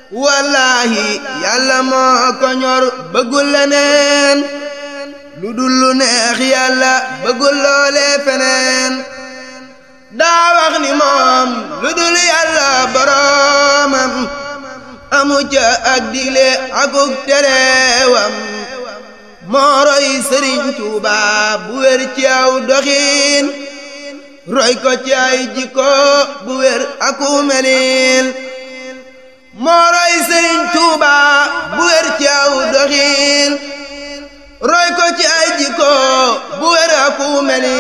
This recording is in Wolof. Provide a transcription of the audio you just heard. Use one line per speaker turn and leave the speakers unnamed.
wallaahi yàlla moo ko ñor bëggul leneen lu dul lu neex yàlla bëggul loolee feneen daa wax ni moom lu dul yàlla boroomam amu ca ak digle akuk terewam moo roy sëriñ Tuuba bu wér ci aw doxiin roy ko ci ay jikko bu wér aku melin moo roy sëriñ Tuuba bu wér ci aw doxiin roy ko ci ay jikko bu wér aku melin